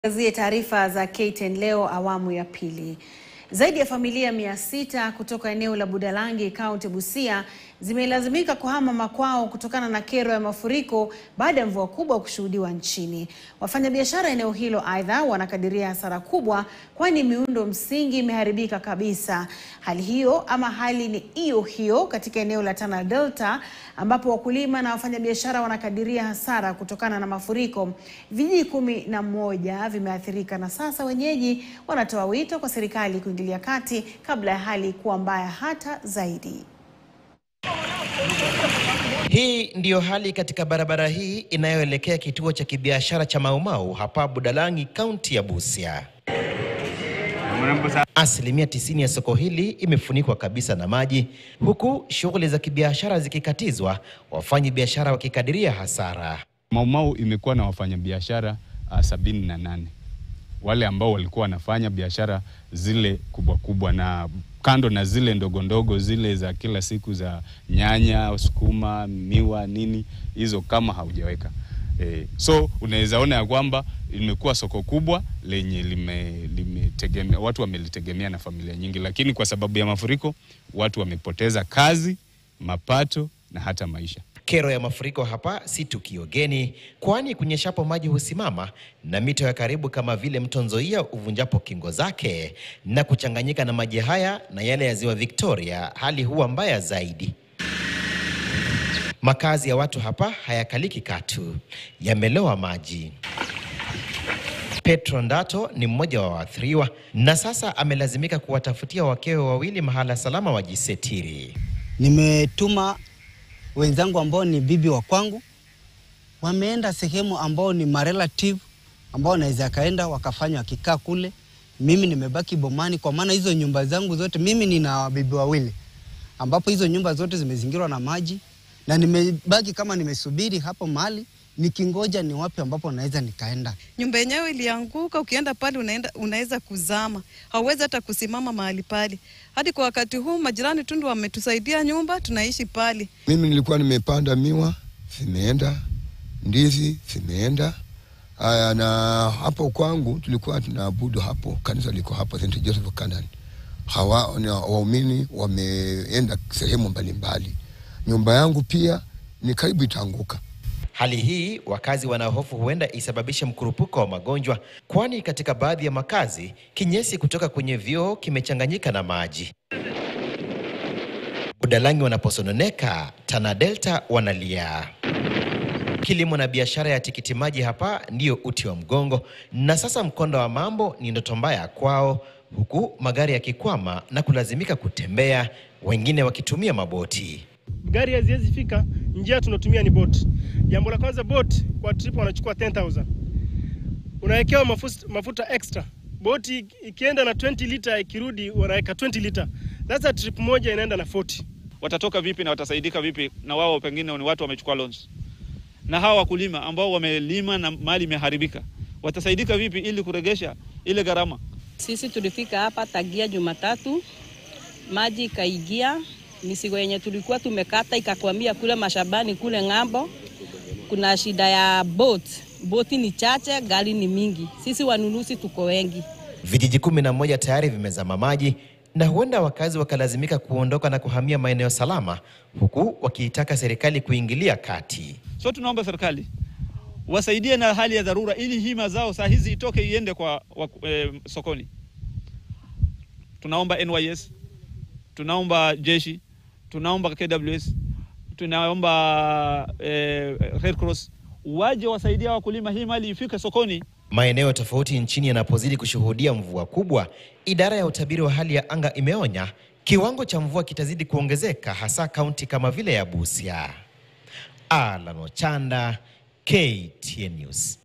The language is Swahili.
Tuangazie taarifa za KTN leo awamu ya pili. Zaidi ya familia mia sita kutoka eneo la Budalangi kaunti Busia zimelazimika kuhama makwao kutokana na kero ya mafuriko baada ya mvua kubwa kushuhudiwa nchini. Wafanyabiashara eneo hilo aidha wanakadiria hasara kubwa, kwani miundo msingi imeharibika kabisa. Hali hiyo ama hali ni hiyo hiyo katika eneo la Tana Delta ambapo wakulima na wafanyabiashara wanakadiria hasara kutokana na mafuriko. Vijiji kumi na moja vimeathirika na sasa wenyeji wanatoa wito kwa serikali kuingilia kati kabla ya hali kuwa mbaya hata zaidi. Hii ndiyo hali katika barabara hii inayoelekea kituo cha kibiashara cha Maumau hapa Budalangi, kaunti ya Busia. Asilimia tisini ya soko hili imefunikwa kabisa na maji, huku shughuli za kibiashara zikikatizwa, wafanyi biashara wakikadiria hasara. Maumau imekuwa na wafanyabiashara uh, sabini na nane wale ambao walikuwa wanafanya biashara zile kubwa kubwa, na kando na zile ndogo ndogo zile za kila siku za nyanya, sukuma, miwa, nini hizo, kama haujaweka e, so unaweza ona ya kwamba limekuwa soko kubwa lenye lime, limetegemea watu wamelitegemea na familia nyingi, lakini kwa sababu ya mafuriko watu wamepoteza kazi, mapato na hata maisha. Kero ya mafuriko hapa si tukio geni, kwani kunyeshapo maji husimama na mito ya karibu kama vile mto Nzoia uvunjapo kingo zake na kuchanganyika na maji haya na yale ya ziwa Victoria, hali huwa mbaya zaidi. Makazi ya watu hapa hayakaliki katu, yamelowa maji. Petro Ndato ni mmoja wa waathiriwa na sasa amelazimika kuwatafutia wakewe wawili mahala salama wajisetiri. Nimetuma wenzangu ambao ni bibi wa kwangu, wameenda sehemu ambao ni marelative ambao wanaweza kaenda wakafanya wakikaa kule. Mimi nimebaki bomani, kwa maana hizo nyumba zangu zote, mimi nina bibi wawili, ambapo hizo nyumba zote zimezingirwa na maji, na nimebaki kama nimesubiri hapo mahali nikingoja ni wapi ambapo naweza nikaenda. Nyumba yenyewe ilianguka, ukienda pale unaenda, unaweza kuzama, hauwezi hata kusimama mahali pale. Hadi kwa wakati huu majirani tu ndio wametusaidia nyumba, tunaishi pale. Mimi nilikuwa nimepanda miwa zimeenda, ndizi zimeenda. Aya, na hapo kwangu tulikuwa tunaabudu hapo, kanisa liko hapo St Joseph Canaan. Hawa ni waumini wameenda sehemu mbalimbali. Nyumba yangu pia ni karibu itaanguka. Hali hii wakazi wanahofu huenda isababishe mkurupuko wa magonjwa, kwani katika baadhi ya makazi kinyesi kutoka kwenye vyoo kimechanganyika na maji. Budalangi wanaposononeka, Tana Delta wanalia. Kilimo na biashara ya tikiti maji hapa ndiyo uti wa mgongo, na sasa mkondo wa mambo ni ndoto mbaya kwao, huku magari yakikwama na kulazimika kutembea, wengine wakitumia maboti. Gari haziwezi fika, njia tunatumia ni boat. Jambo la kwanza, boat kwa trip wanachukua 10000 unawekewa mafuta, mafuta extra. Boti ikienda na 20 lita ikirudi wanaweka 20 lita. Sasa trip moja inaenda na 40. Watatoka vipi na watasaidika vipi? Na wao pengine ni watu wamechukua loans, na hawa wakulima ambao wamelima na mali imeharibika watasaidika vipi ili kuregesha ile gharama? Sisi tulifika hapa tagia Jumatatu, maji ikaingia misigo yenye tulikuwa tumekata ikakwamia kule mashambani kule ng'ambo. Kuna shida ya boat, boti ni chache, gari ni mingi, sisi wanunuzi tuko wengi. Vijiji kumi na moja tayari vimezama maji na huenda wakazi wakalazimika kuondoka na kuhamia maeneo salama, huku wakiitaka serikali kuingilia kati. So tunaomba serikali wasaidie na hali ya dharura, ili hii mazao saa hizi itoke iende kwa, wa, eh, sokoni. Tunaomba NYS, tunaomba jeshi tunaomba KWS, tunaomba eh, Red Cross waje wasaidia wakulima, hii mali ifike sokoni. Maeneo tofauti nchini yanapozidi kushuhudia mvua kubwa, idara ya utabiri wa hali ya anga imeonya kiwango cha mvua kitazidi kuongezeka, hasa kaunti kama vile ya Busia. Alan Ochanda, KTN News.